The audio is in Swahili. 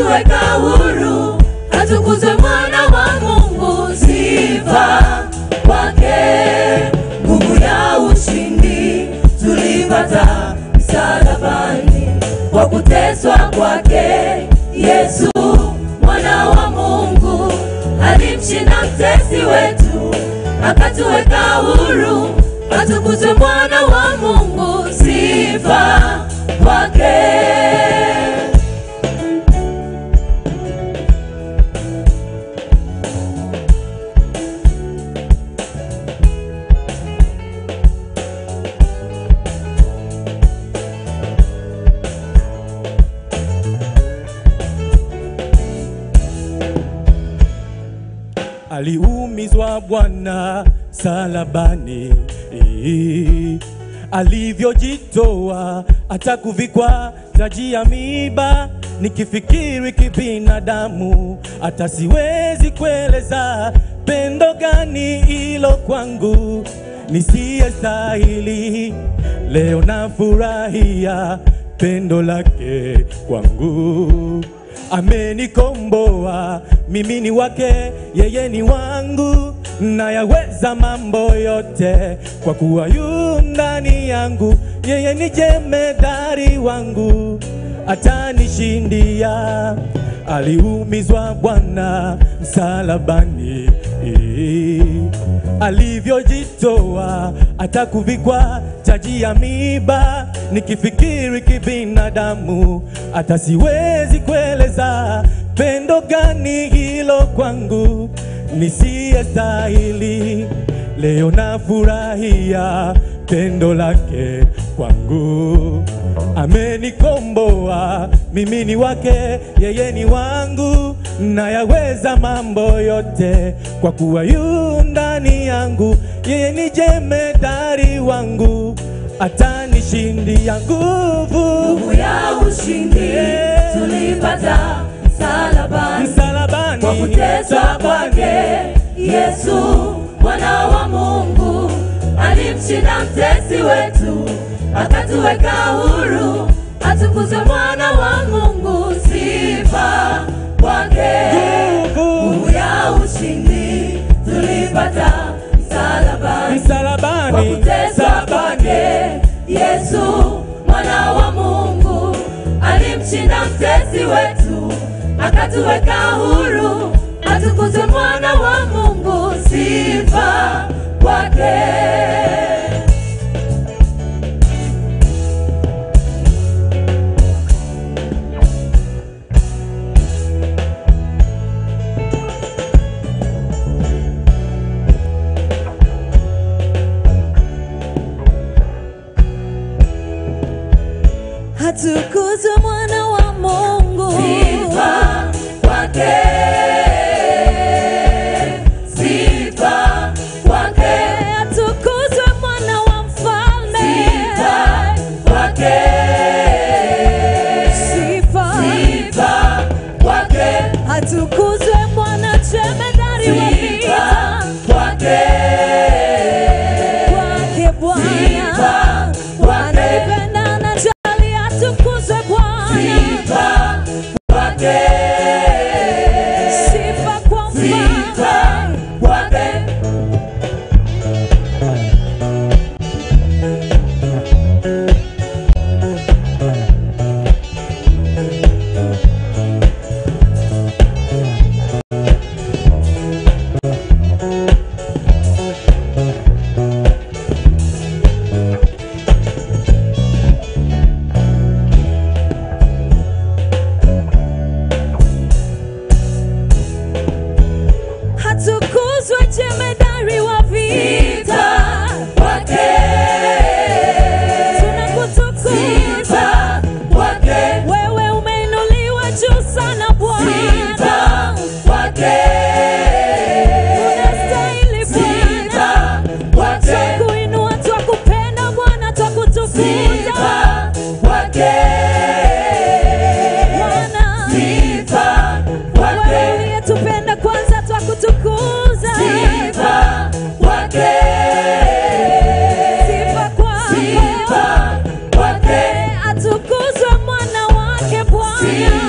akatuweka huru, atukuzwe mwana wa Mungu, sifa kwake, nguvu ya ushindi tulipata msalabani, kwa kuteswa kwake Yesu mwana wa Mungu alimshinda mtesi wetu, akatuweka huru, atukuzwe mwana wa Mungu, sifa kwake. aliumizwa Bwana salabani, alivyojitoa hata kuvikwa taji ya miiba. Nikifikiri kibinadamu, hata siwezi kueleza pendo gani hilo kwangu nisiyestahili. Leo nafurahia pendo lake kwangu amenikomboa mimi ni wake, yeye ni wangu, nayaweza mambo yote kwa kuwa yu ndani yangu. Yeye ni jemedari wangu, atanishindia. Aliumizwa Bwana msalabani, alivyojitoa hata kuvikwa taji ya miiba. Nikifikiri kibinadamu, hata siwezi kueleza pendo gani hilo kwangu nisiyestahili. Leo nafurahia pendo lake kwangu, amenikomboa mimi ni wake, yeye ni wangu, nayaweza mambo yote kwa kuwa yu ndani yangu. Yeye ni jemedari wangu, atanishindia nguvu Nguvu ya ushindi Yeah. tulipata msalabani, msalabani, kwa kuteswa msalabani. kwake Yesu mwana wa Mungu alimshinda mtesi wetu, akatuweka huru, atukuzwe mwana wa Mungu, sifa kwake. Nguvu. Nguvu ya ushindi tulipata msalabani, kwa msalabani, kuteswa msalabani. kwake Yesu mwana wa Mungu alimshinda mtesi wetu, akatuweka huru, atukuzwe mwana wa Mungu, sifa kwake. Atukuzwe mwana wa Mungu. Sifa kwake, sifa kwake, Atukuzwe mwana wa mfalme. sifa kwake, Sifa. sifa kwake, Atukuzwe mwana jemedari wa sifa vita. kwake, Kwake Bwana. sifa kwake, Ananipenda, anajali, atukuzwe Bwana. sifa kwake, Sifa kwa sifa mfalme. kwake. Atukuzwe jemedari wa vita. kwake, Tunakutukuza. sifa kwake, Wewe umeinuliwa juu sana Bwana. sifa kwake, Unastahili Bwana. sifa kwake, Twakuinua, twakupenda Bwana, twakutukuza sifa kwake, Bwana. sifa Wewe kwake, uliyetupenda kwanza, twakutukuza sifa kwake, sifa kwako. sifa kwake, Atukuzwe mwana wake Bwana.